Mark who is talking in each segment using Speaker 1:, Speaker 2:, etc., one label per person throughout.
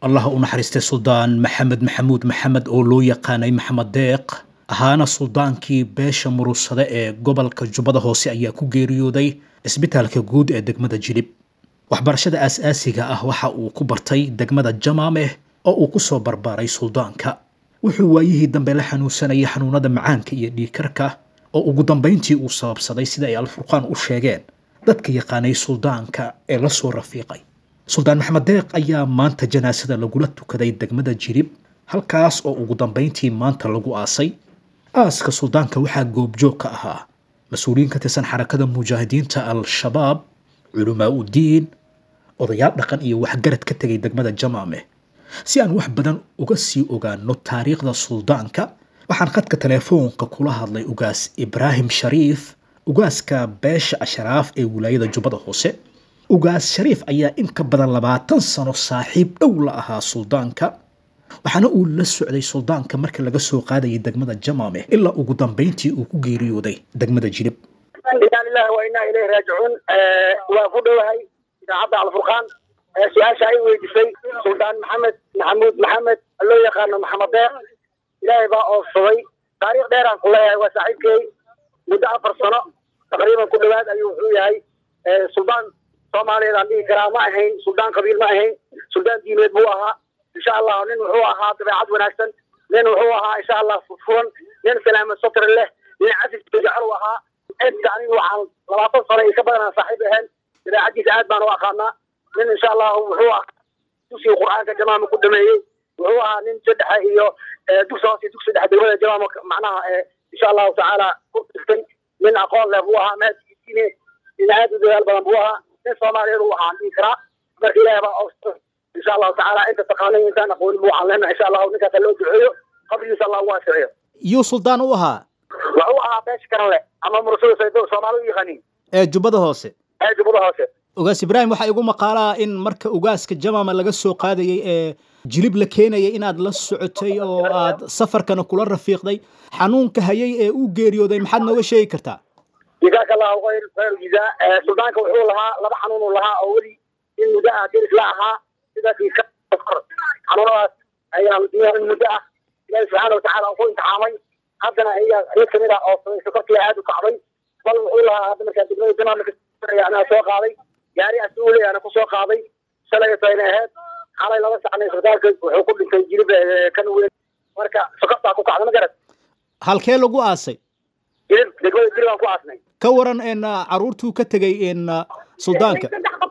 Speaker 1: allaha u naxariistay suldaan maxamed maxamuud maxamed oo loo yaqaanay maxamed deeq ahaana suldaankii beesha murugsade ee gobolka jubbada hoose ayaa ku geeriyooday isbitaalka guud ee degmada jilib waxbarashada aas-aasiga ah waxa uu ku bartay degmada jamaameh oo uu ku soo barbaaray suldaanka wuxuu waayihii dambe la xanuunsanayay xanuunada macaanka iyo dhiigkarka oo ugu dambayntii uu sababsaday sida ay alfurqaan u sheegeen dadka yaqaanay suldaanka ee la soo rafiiqay suldaan maxamed deeq ayaa maanta janaasada lagula tukaday degmada jirib halkaas oo ugu dambayntii maanta lagu aasay aaska suldaanka waxaa goobjoog ka ahaa mas-uuliyiin ka tirsan xarakada mujaahidiinta al-shabaab culamaa u diin odayaal dhaqan iyo waxgarad ka tegay degmada jamaame si aan wax badan uga sii ogaano taariikhda suldaanka waxaan khadka teleefoonka kula hadlay ugaas ibraahim shariif ugaaska beesha ashraaf ee wilaayada jubbada hoose ugaas shariif ayaa in ka badan labaatan sano saaxiib dhow la ahaa suldaanka waxaana uu la socday suldaanka marka laga soo qaadayay degmada jamaame ilaa ugu dambayntii uu ku geeriyooday degmada jilib
Speaker 2: inaa lilahi wa inaa ilayhi raajicuun waa ku dhowahay idaacadda alfurqaan su-aasha ay weydiisay suldaan maxamed maxamuud maxamed loo yaqaano maxamed deeq ilaahay baa oofsaday taariikh dheeraan ku leeyahay waa saaxiibkey muddo afar sano taqriiban ku dhowaad ayuu wuxuu yahay suldaan soomaaliyeed aan dhihi karaa ma ahayn suldaan qabiil ma ahayn suldaan diimeed buu ahaa insha allah nin wuxuu ahaa dabeecad wanaagsan nin wuxuu ahaa insha allah furan nin salaama satr leh nin casif jecel u ahaa inta anigu waxaan labaatan sano iyo ka badanaan saaxiib ahayn dabeecadiisa aad baan u aqaanaa nin insha allah wuxuu ahaa dugsiga qur-aanka jamaama ku dhameeyey wuxuu ahaa nin saddexa iyo dugsi hoose dugsi dhexe degmada jamaama macnaha insha allahu tacaala ku dhistay nin aqoon leh buu ahaa maadiine nin aad u dadaal badan buu ahaa nin soomaaliyeed uu ahaa dhihi karaa marka ilaahay baa oofsa insha allahu tacaala inta taqaanay intaan aqoonin buu waxaan leenahay insha allahu ninkaas loo duceeyo qabrigiisa allah ugu asixiyo
Speaker 1: yuu suldaan u ahaa
Speaker 2: wuxuu ahaa beesha karan leh ama mursada saydo soomaali u yaqaaniin
Speaker 1: ee jubbada hoose
Speaker 2: ee jubbada hoose
Speaker 1: ugaas ibraahim waxaa igu maqaalaa in marka ugaaska jamaama laga soo qaadayay ee jilib la keenayay inaad la socotay oo aad safarkana kula rafiiqday xanuunka hayay ee uu geeriyooday maxaad nooga sheegi kartaa
Speaker 2: jazaaka allahu khayr khayr jazaa suldaanka wuxuu lahaa laba xanuun uu lahaa oo weli in muddo ah deris la ahaa sida kiika xanuunadaas ayaa in muddo ah ilaahi subxaana watacaala uu ku imtixaamay haddana iyaga mid kamid ah oo sokortii aad u kacday bal wuxuu lahaa hadda markaa degmada jamaama anaa soo qaaday gaari asuule ana ku soo qaaday shalay tayna ahayd xalay laba sacnay isbitaalka wuxuu ku dhintay jilib kan weyn marka sokortaa ku kacda ma garad
Speaker 1: halkee lagu aasay
Speaker 2: jilib degmada jilib aan ku aasnay
Speaker 1: ka waran in caruurtuu ka tegay in suldaanka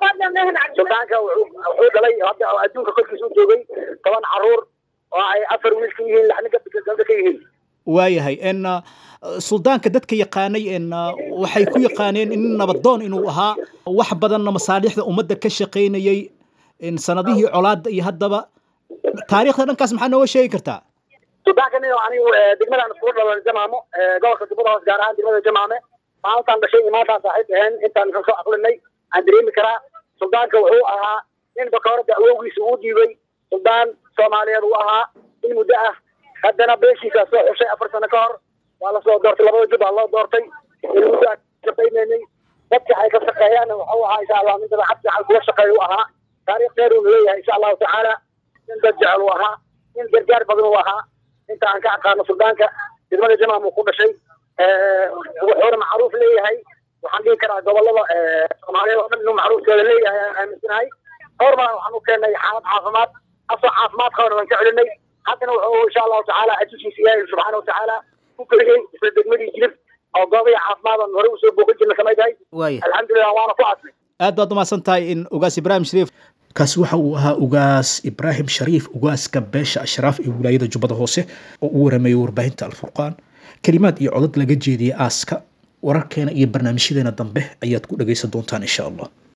Speaker 2: suldaanka wuxuu dhalay hadda adduunka korkiisa u joogay toban caruur oo ay afar wiil ka yihiin lixna gabdha ka yihiin
Speaker 1: waayahay in suldaanka dadka yaqaanay in waxay ku yaqaaneen in nabadoon inuu ahaa wax badanna masaalixda ummadda ka shaqaynayay in sanadihii colaadda iyo haddaba taariikhda dhankaas maxaa nooga sheegi kartaa
Speaker 2: suldaanka nin anigu degmadaan iskugu dhalan jamaamo gobolka jubbada hoos gaar ahaan degmada jamaame maalintaan dhashay iyo maalintaan saaxiib ahayn intaan ka soo aqlinay aan dareemi karaa suldaanka wuxuu ahaa nin bakooradda awowgiisa uu dhiibay suldaan soomaaliyeed uu ahaa in muddo ah haddana beeshiisa soo xushay afar sano ka hor waa lasoo doortay labada jub aa loo doortay in muddo aan shaqaynaynay dadka ay ka shaqeeyaan wuxuu ahaa insha allah nin dabeecad fiican kuga shaqeeya u ahaa taariikh dheer uu leeyahay insha allahu tacaala nin dad jecel uu ahaa nin gargaar badan uu ahaa inta aan ka aqaano suldaanka degmada jamaam uu ku dhashay wuxuuna macruuf leeyahay waxaan dhihi karaa gobolada soomaaliyeed oo dhan inuu macruufkeeda leeyahay aan aaminsanahay dhowr baa waxaan u keennay xaalad caafimaad asoo caafimaad qabana waan ka celinay haddana wuxuu insha allahu tacaala ajiskiisa ilaahay subxaana watacaala ku keliyey isla degmadii jilib oo goobaha caafimaad aan hore usoo booqan jirna kamid tahay
Speaker 1: waaya
Speaker 2: alxamdulilah waana ku asnay
Speaker 1: aad baad umahadsan tahay in ugaas ibraahim shariif kaasi waxa uu ahaa ugaas ibraahim shariif ugaaska beesha ashraaf ee wilaayada jubbada hoose oo u warameeyay warbaahinta alfurqaan kelimaad iyo codad laga jeediyey aaska wararkeena iyo barnaamijyadeena dambe ayaad ku dhagaysan doontaan insha allah